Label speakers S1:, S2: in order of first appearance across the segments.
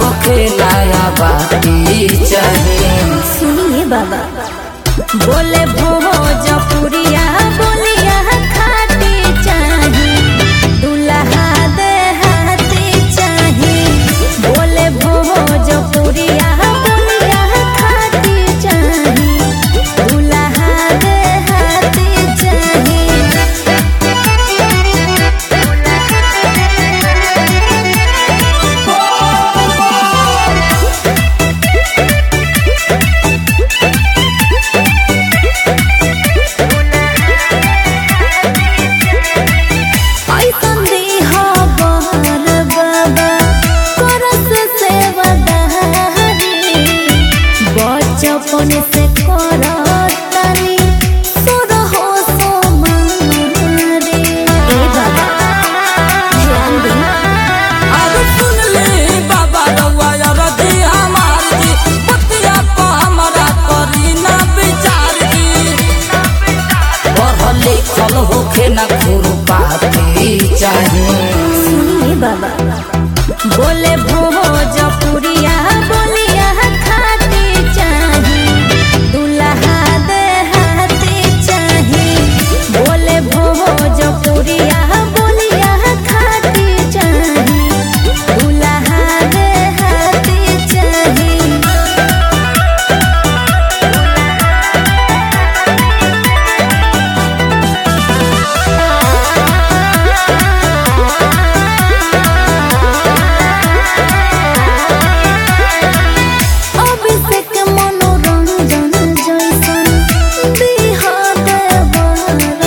S1: होके नया बाती चाहिए
S2: सुनिए बाबा बोले भोजपुरिया बोलिया खाती चाही दुल्हा दे हाथी चाही बोले भोजपुरिया बोलिया खाती चाही दुल्हा दे हाथी चाही ऐसन दीहा बहर बाबा करस सेवदारी बचपन से करतनी सुरहो सोमारी ए बाबा ध्यान दी
S1: अब सुन ले बाबा रउआ रदी हमार जी बतिया को हमरा करी ना विचार जी पढ़ल लिखल होके ना खुरपाती चाहिए
S2: सुनिए बाबा बोले भोजपुरिया बोलिया खाती चाही दुल्हा दे हाथी चाही बोले भोजपुरिया बोलिया खाती चाही दुल्हा दे हाथी चाही अभिषेक मनोरंजन जैसन बिहा देवर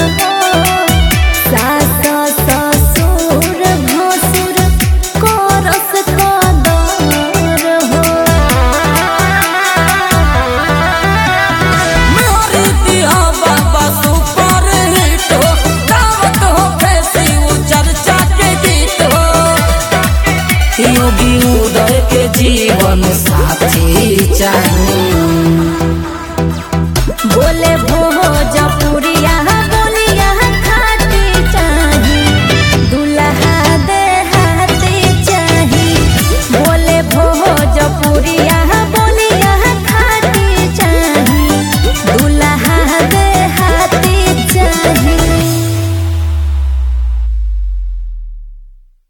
S2: सास ससुर भसुर करस कदर हो
S1: मोरी दिया बाबा सुपर हिट हो दावत हो फैसी उ चर्चा के गीत हो योगी उदय के जीवन साथी चाहिए
S2: बोले भो